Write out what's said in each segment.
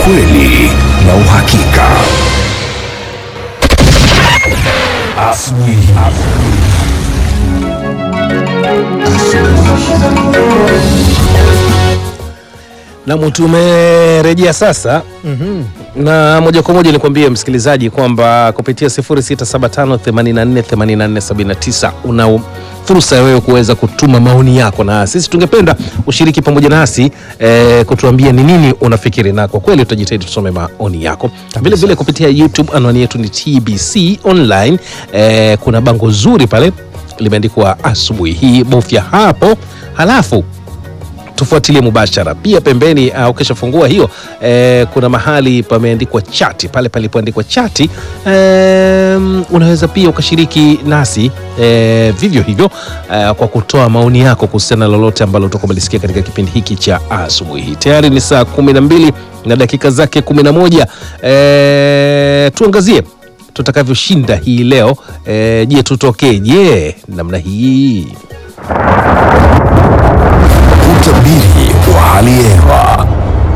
ukweli na uhakika. Asubuhi. Nam, tumerejea sasa na moja kwa moja nikwambie msikilizaji kwamba kupitia 0675848479 una fursa ya wewe kuweza kutuma maoni yako, na sisi tungependa ushiriki pamoja nasi eh, kutuambia ni nini unafikiri, na kwa kweli tutajitahidi tusome maoni yako. Vile vile kupitia YouTube, anwani yetu ni TBC Online. Eh, kuna bango zuri pale limeandikwa asubuhi hii, bofya hapo halafu tufuatilie mubashara pia pembeni. Uh, ukishafungua hiyo eh, kuna mahali pameandikwa chati pale palipoandikwa chati em, unaweza pia ukashiriki nasi eh, vivyo hivyo eh, kwa kutoa maoni yako kuhusiana na lolote ambalo utakuwa umelisikia katika kipindi hiki cha asubuhi hii. Tayari ni saa kumi na mbili na dakika zake kumi na moja. Eh, tuangazie tutakavyoshinda hii leo. Eh, je, tutokee je namna hii Utabiri wa hali ya hewa.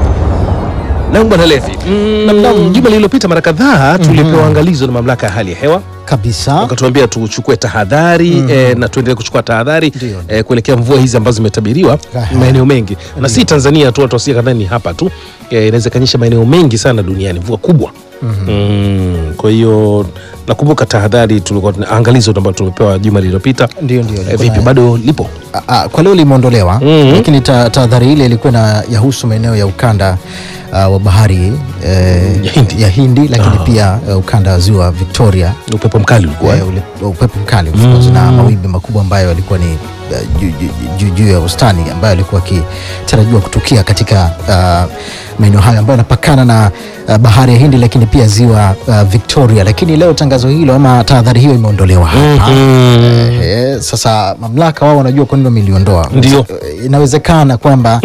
na bwana Levi, mm, juma lililopita mara kadhaa tulipewa angalizo na mamlaka ya hali ya hewa kabisa. wakatuambia tuchukue tahadhari eh, na tuendelee kuchukua tahadhari Ndio. eh, kuelekea mvua hizi ambazo zimetabiriwa Aha. maeneo mengi na si Tanzania tu, watu wasia kadhani hapa tu eh, inaweza ikanyesha maeneo mengi sana duniani, mvua kubwa mm, kwa hiyo nakumbuka tahadhari tulikuwa tuna- angalizo ambalo tumepewa juma lililopita. Ndio, ndio, Eh, ilikuwa vipi na- bado lipo? Ah, ah, kwa leo limeondolewa Mhm. lakini ta- tahadhari ile ilikuwa na yahusu maeneo ya ukanda ah, wa bahari eh, Ya Hindi. ya Hindi lakini pia eh, ukanda wa ziwa Victoria Upepo mkali ulikuwa eh, ule, upepo mkali of course, na mawimbi makubwa ambayo yalikuwa ni eh, juu- juu- juu juu ya wastani ambayo yalikuwa akitarajiwa kutukia katika ah, maeneo hayo ambayo yanapakana na ah, bahari ya Hindi lakini pia ziwa ah, Victoria. Lakini leo tangazo hilo ama tahadhari hiyo imeondolewa hapa Mhm. Eh, sasa mamlaka wao wanajua kwa nini wameliondoa. Ndio. Eh, Inawezekana kwamba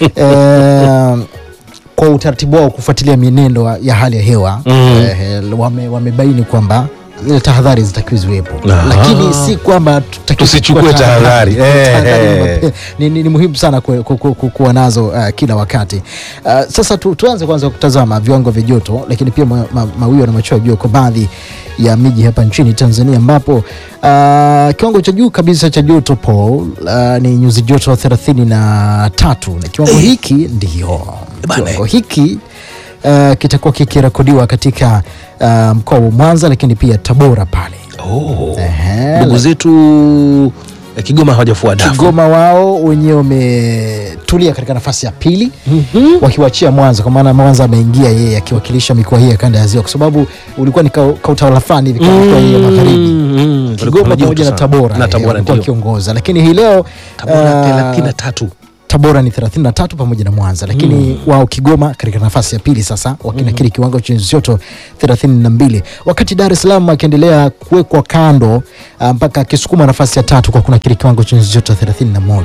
eh, kwa utaratibu wao kufuatilia mienendo ya hali ya hewa Mm. eh, wame, wamebaini kwamba zile tahadhari zitakiwa ziwepo, Aha. lakini si kwamba tutakiwa Tusichukue kuchukua tahadhari. Eh, Tahadhari ni eh. mape- ni, ni, ni muhimu sana ku, ku, ku, ku, kuwa nazo uh, kila wakati uh, sasa tu, tuanze kwanza kutazama viwango vya joto, lakini pia ma, ma, mawio na machweo ya jua kwa baadhi ya miji hapa nchini Tanzania ambapo uh, kiwango cha juu kabisa cha joto Paul uh, ni nyuzi joto 33 na kiwango hiki ndio Bana. kiwango hiki uh, kitakuwa kikirekodiwa katika uh, mkoa wa Mwanza lakini pia Tabora pale Oh. Ehe, Ndugu zetu eh, Kigoma hawajafua dafu. Kigoma wao wenyewe wametulia katika nafasi ya pili wakiwachia Mwanza, kwa maana Mwanza ameingia yeye akiwakilisha mikoa hii ya kanda ya Ziwa, kwa sababu ulikuwa ni ka- kautawala fulani hivi kama mikoa hii ya magharibi. Mm, Kigoma kuna joto pamoja na sana. Tabora na eh, Tabora walikuwa ndio. wakiongoza, lakini hii leo Tabora ah, thelathini na tatu. Tabora ni 33 pamoja na Mwanza, lakini wao Kigoma katika nafasi ya pili sasa wakinakiri kiwango cha nyuzi joto 32, wakati Dar es Salaam akiendelea kuwekwa kando ah, mpaka akisukuma nafasi ya tatu kwa kunakiri kiwango cha nyuzi joto 31.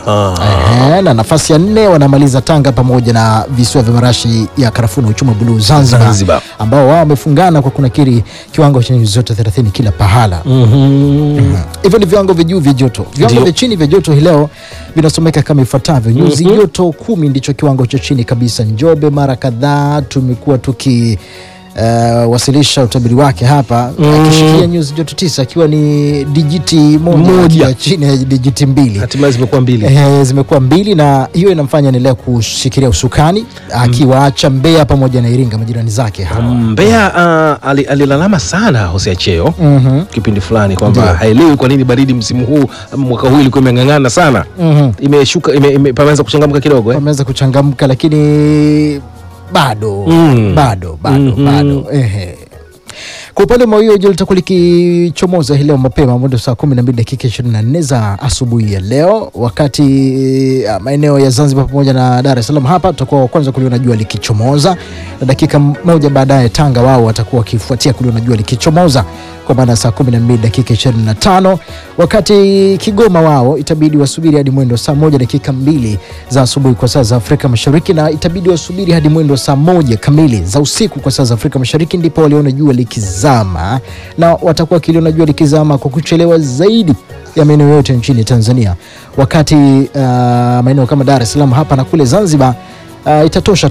Aha. Ehe, na nafasi ya nne wanamaliza Tanga pamoja na visiwa vya marashi ya karafuu na uchumi wa buluu Zanzibar, Zanzibar. ambao wao wamefungana kwa kunakiri kiwango cha nyuzi joto 30 kila pahala. Mhm. Hivyo ni viwango vya juu vya joto. Viwango Ndio. vya chini vya joto hii leo vinasomeka kama ifuatavyo: nyuzi joto kumi ndicho kiwango cha chini kabisa. Njombe mara kadhaa tumekuwa tuki uh, wasilisha utabiri wake hapa akishikilia nyuzi joto tisa akiwa ni dijiti moja, Moja. akiwa chini ya dijiti mbili. Hatimaye zimekuwa mbili. Eh, zimekuwa mbili na hiyo inamfanya endelea kushikilia usukani akiwaacha Mbeya pamoja na Iringa majirani zake hawa. Mbeya uh, ali- alilalama sana Hosea Cheo Mhm. kipindi fulani kwamba Ndio. haelewi kwa nini baridi msimu huu mwaka huu ilikuwa imeng'ang'ana sana. Mhm. Imeshuka ime, ime, pameanza kuchangamka kidogo eh? Wameweza kuchangamka lakini bado Mm. bado bado Mhm. bado ehe. Kwa upande wa mawio jua litakuwa likichomoza hii leo mapema mwendo saa 12 dakika 24 za asubuhi ya leo, wakati ah, maeneo ya Zanzibar pamoja na Dar es Salaam hapa tutakuwa wa kwanza kuliona jua likichomoza, na dakika moja baadaye Tanga wao watakuwa wakifuatia kuliona jua likichomoza kwa maana saa 12 dakika 25, wakati Kigoma wao itabidi wasubiri hadi mwendo saa moja dakika mbili za asubuhi kwa saa za Afrika Mashariki, na itabidi wasubiri hadi mwendo saa moja kamili za usiku kwa saa za Afrika Mashariki, ndipo waliona jua likizama, na watakuwa wakiliona jua likizama kwa kuchelewa zaidi ya maeneo yote nchini Tanzania, wakati uh, maeneo kama Dar es Salaam hapa na kule Zanzibar uh, itatosha tu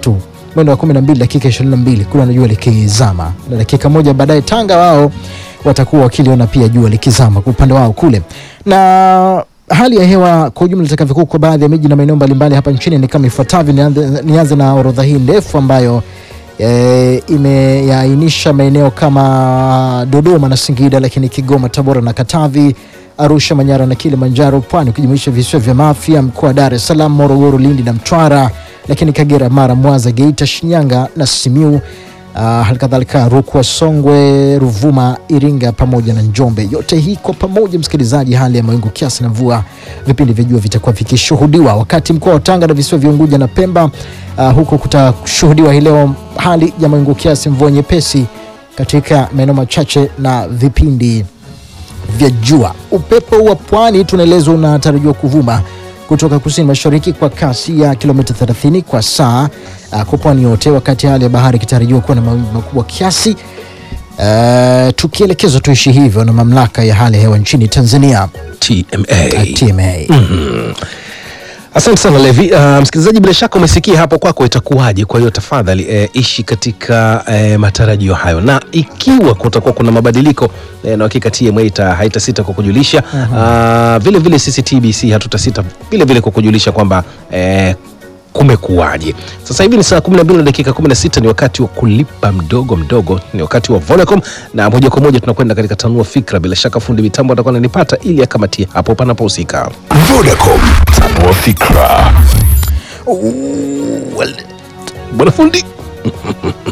mwendo wa 12 dakika 22 kule na jua likizama, na dakika moja baadaye Tanga wao watakuwa wakiliona pia jua likizama kwa upande wao kule na hali ya hewa kwa ujumla itakavyokuwa kwa baadhi ya miji na maeneo mbalimbali hapa nchini ni kama ifuatavyo. Nianze, nianze na orodha hii ndefu ambayo e, imeyaainisha maeneo kama Dodoma na Singida, lakini Kigoma, Tabora na Katavi, Arusha, Manyara na Kilimanjaro, Pwani ukijumuisha visiwa vya Mafia, mkoa wa Dar es Salaam, Morogoro, Lindi na Mtwara, lakini Kagera, Mara, Mwanza, Geita, Shinyanga na Simiu Uh, halikadhalika Rukwa, Songwe, Ruvuma, Iringa pamoja na Njombe. Yote hii kwa pamoja, msikilizaji, hali ya mawingu kiasi na mvua, vipindi vya jua vitakuwa vikishuhudiwa, wakati mkoa wa Tanga na visiwa vya Unguja na Pemba, uh, huko kutashuhudiwa hii leo hali ya mawingu kiasi, mvua nyepesi katika maeneo machache na vipindi vya jua. Upepo wa pwani tunaelezwa unatarajiwa kuvuma kutoka kusini mashariki kwa kasi ya kilomita 30 kwa saa uh, kwa pwani yote, wakati hali ya bahari ikitarajiwa kuwa na mawimbi makubwa kiasi. Uh, tukielekezwa tuishi hivyo na mamlaka ya hali ya hewa nchini Tanzania TMA. uh, TMA. Asante sana Levi. Uh, msikilizaji, bila shaka umesikia hapo kwako itakuwaje. Kwa hiyo tafadhali eh, ishi katika eh, matarajio hayo, na ikiwa kutakuwa kuna mabadiliko eh, na hakika TMA ita- haitasita kwa kujulisha uh, vile vile sisi TBC hatutasita vile vile kwa kujulisha kwamba eh, kumekuwaje. Sasa hivi ni saa 12 na dakika 16, ni wakati wa kulipa mdogo mdogo, ni wakati wa Vodacom, na moja kwa moja tunakwenda katika tanua fikra. Bila shaka fundi mitambo atakuwa ananipata ili akamatie hapo panapohusika. Vodacom, tanua fikra. Bwana fundi